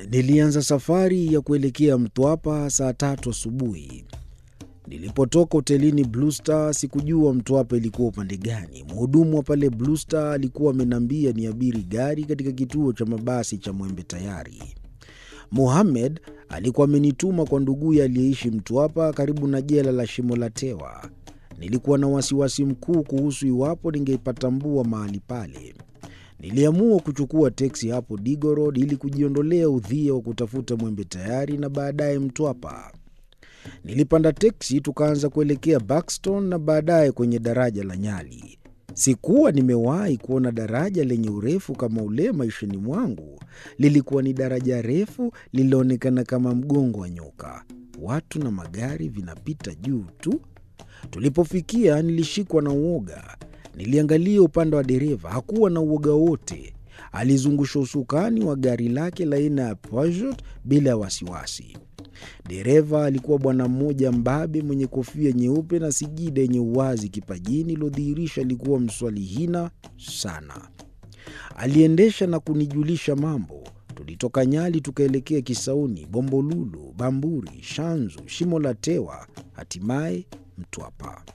Nilianza safari ya kuelekea Mtwapa saa tatu asubuhi. Nilipotoka hotelini Blue Star sikujua Mtwapa ilikuwa upande gani. Mhudumu wa pale Blue Star alikuwa ameniambia niabiri gari katika kituo cha mabasi cha Mwembe Tayari. Mohamed alikuwa amenituma kwa nduguye aliyeishi Mtwapa karibu na jela la Shimo la Tewa. Nilikuwa na wasiwasi mkuu kuhusu iwapo ningeipatambua mahali pale. Niliamua kuchukua teksi hapo Digo Road ili kujiondolea udhia wa kutafuta Mwembe Tayari na baadaye Mtwapa. Nilipanda teksi tukaanza kuelekea Buxton na baadaye kwenye daraja la Nyali. Sikuwa nimewahi kuona daraja lenye urefu kama ule maishani mwangu. Lilikuwa ni daraja refu lililoonekana kama mgongo wa nyoka. Watu na magari vinapita juu tu. Tulipofikia nilishikwa na uoga. Niliangalia upande wa dereva, hakuwa na uoga wote. Alizungusha usukani wa gari lake la aina ya Peugeot bila ya wasiwasi. Dereva alikuwa bwana mmoja mbabe mwenye kofia nyeupe na sijida yenye uwazi kipajini iliyodhihirisha alikuwa mswalihina sana. Aliendesha na kunijulisha mambo. Tulitoka Nyali tukaelekea Kisauni, Bombolulu, Bamburi, Shanzu, Shimo la Tewa, hatimaye Mtwapa.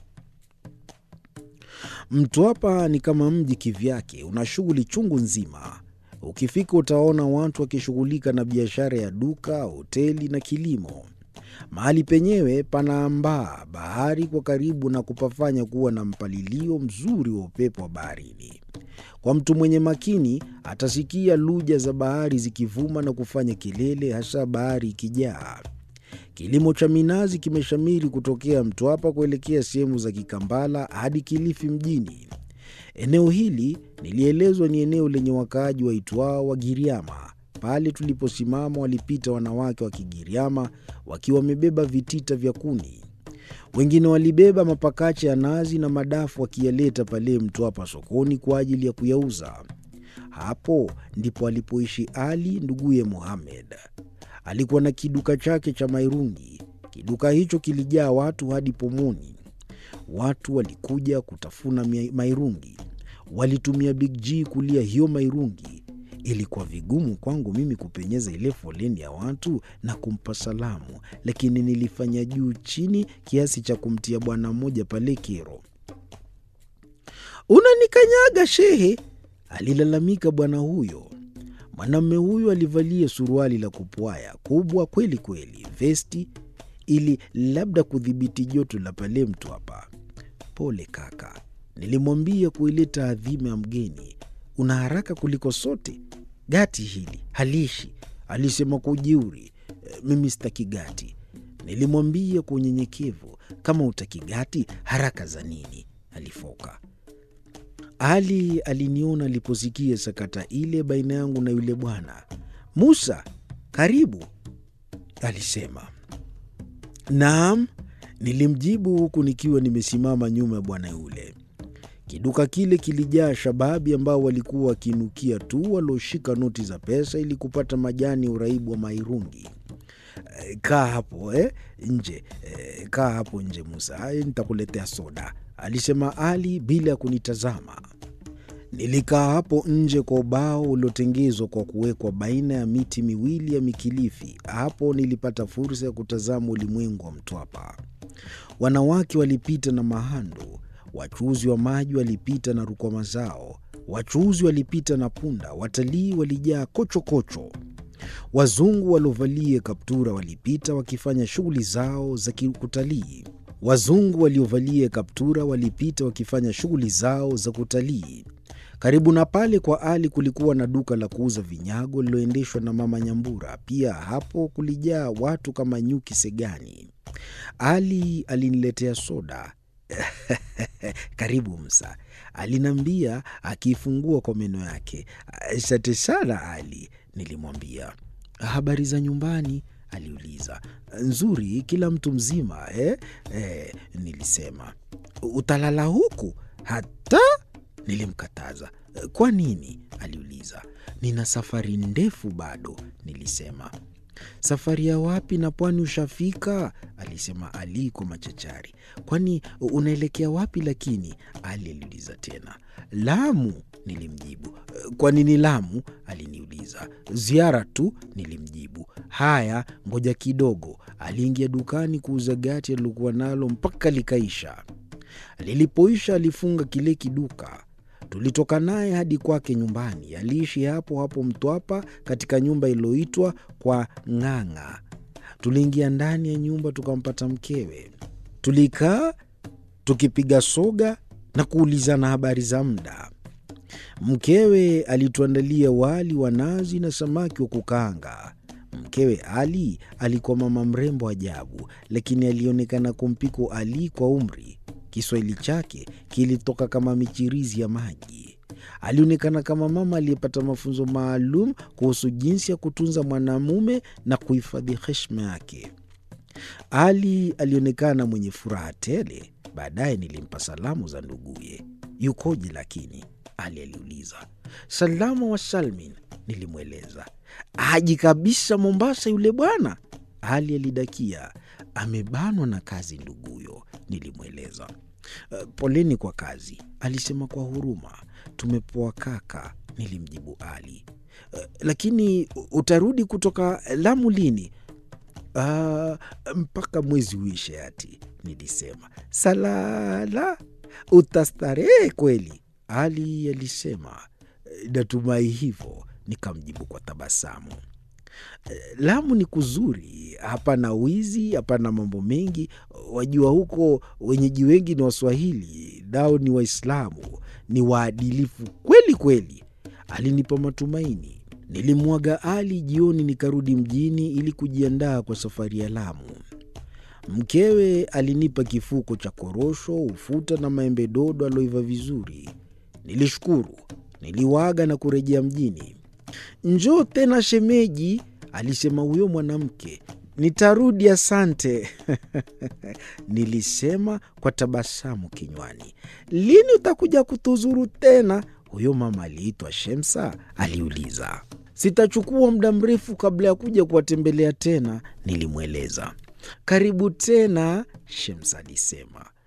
Mtwapa ni kama mji kivyake, una shughuli chungu nzima. Ukifika utaona watu wakishughulika na biashara ya duka, hoteli na kilimo. Mahali penyewe panaambaa bahari kwa karibu na kupafanya kuwa na mpalilio mzuri wa upepo wa baharini. Kwa mtu mwenye makini atasikia luja za bahari zikivuma na kufanya kelele, hasa bahari ikijaa. Kilimo cha minazi kimeshamiri kutokea Mtwapa kuelekea sehemu za Kikambala hadi Kilifi mjini. Eneo hili nilielezwa ni eneo lenye wakaaji waitwao Wagiriama. Pale tuliposimama walipita wanawake wa Kigiriama wakiwa wamebeba vitita vya kuni. Wengine walibeba mapakacha ya nazi na madafu wakiyaleta pale Mtwapa sokoni kwa ajili ya kuyauza. Hapo ndipo alipoishi Ali nduguye Muhamed. Alikuwa na kiduka chake cha mairungi. Kiduka hicho kilijaa watu hadi pomoni. Watu walikuja kutafuna mairungi, walitumia Big G kulia hiyo mairungi. Ilikuwa vigumu kwangu mimi kupenyeza ile foleni ya watu na kumpa salamu, lakini nilifanya juu chini kiasi cha kumtia bwana mmoja pale kero. Unanikanyaga shehe, alilalamika bwana huyo. Mwanamume huyo alivalia suruali la kupwaya kubwa kweli kweli, vesti ili labda kudhibiti joto la pale Mtwapa. Pole kaka, nilimwambia kuileta adhima ya mgeni. Una haraka kuliko sote. Gati hili halishi, alisema kwa ujeuri. E, mimi sitaki gati, nilimwambia kwa unyenyekevu. Kama utaki gati, haraka za nini? alifoka. Ali aliniona aliposikia sakata ile baina yangu na yule bwana. Musa, karibu, alisema. Naam, nilimjibu huku nikiwa nimesimama nyuma ya bwana yule. Kiduka kile kilijaa shababi ambao walikuwa wakiinukia tu walioshika noti za pesa ili kupata majani ya uraibu wa mairungi. E, kaa hapo eh, nje e, kaa hapo nje Musa, e, nitakuletea soda, alisema Ali bila ya kunitazama. Nilikaa hapo nje kwa ubao uliotengezwa kwa kuwekwa baina ya miti miwili ya mikilifi. Hapo nilipata fursa ya kutazama ulimwengu wa Mtwapa. Wanawake walipita na mahando, wachuuzi wa maji walipita na rukwama zao, wachuuzi walipita na punda, watalii walijaa kochokocho. Wazungu waliovalia kaptura walipita wakifanya shughuli zao za kutalii. Wazungu waliovalia kaptura walipita wakifanya shughuli zao za kutalii. Karibu na pale kwa Ali kulikuwa na duka la kuuza vinyago lililoendeshwa na Mama Nyambura. Pia hapo kulijaa watu kama nyuki segani. Ali aliniletea soda. Karibu Msa, aliniambia akiifungua kwa meno yake. Asante sana Ali, nilimwambia. Habari za nyumbani? aliuliza. Nzuri, kila mtu mzima eh? Eh, nilisema. Utalala huku hata? Nilimkataza. Kwa nini? aliuliza. Nina safari ndefu bado, nilisema. Safari ya wapi na pwani ushafika? alisema Ali kwa machachari. Kwani unaelekea wapi? Lakini Ali aliuliza tena. Lamu, nilimjibu. Kwa nini Lamu? aliniuliza. Ziara tu, nilimjibu. Haya, ngoja kidogo. Aliingia dukani kuuza gati alilokuwa nalo mpaka likaisha. Lilipoisha alifunga kile kiduka. Tulitoka naye hadi kwake nyumbani. Aliishi hapo hapo Mtwapa, katika nyumba iliyoitwa kwa Ng'ang'a. Tuliingia ndani ya nyumba tukampata mkewe. Tulikaa tukipiga soga na kuulizana habari za muda. Mkewe alituandalia wali wa nazi na samaki wa kukaanga. Mkewe Ali alikuwa mama mrembo ajabu, lakini alionekana kumpiko Ali kwa umri. Kiswahili chake kilitoka kama michirizi ya maji. Alionekana kama mama aliyepata mafunzo maalum kuhusu jinsi ya kutunza mwanamume na kuhifadhi heshima yake. Ali alionekana mwenye furaha tele. Baadaye nilimpa salamu za nduguye. Yukoje lakini? Ali aliuliza. Salama wa salmin, nilimweleza. Haji kabisa Mombasa yule bwana, Ali alidakia. Amebanwa na kazi nduguyo, nilimweleza. Uh, poleni kwa kazi, alisema kwa huruma. Tumepoa kaka, nilimjibu Ali. Uh, lakini utarudi kutoka Lamu lini? Uh, mpaka mwezi uishe ati, nilisema. Salala, utastarehe kweli, Ali alisema. Natumai hivyo, nikamjibu kwa tabasamu. Lamu ni kuzuri, hapana wizi, hapana mambo mengi. Wajua huko wenyeji wengi ni Waswahili, nao ni Waislamu, ni waadilifu kweli kweli. Alinipa matumaini. Nilimwaga Ali jioni, nikarudi mjini ili kujiandaa kwa safari ya Lamu. Mkewe alinipa kifuko cha korosho, ufuta na maembe dodo aloiva vizuri. Nilishukuru, niliwaga na kurejea mjini. Njoo tena shemeji, alisema huyo mwanamke. Nitarudi, asante nilisema kwa tabasamu kinywani. Lini utakuja kutuzuru tena? Huyo mama aliitwa Shemsa aliuliza. Sitachukua muda mrefu kabla ya kuja kuwatembelea tena, nilimweleza. Karibu tena, Shemsa alisema.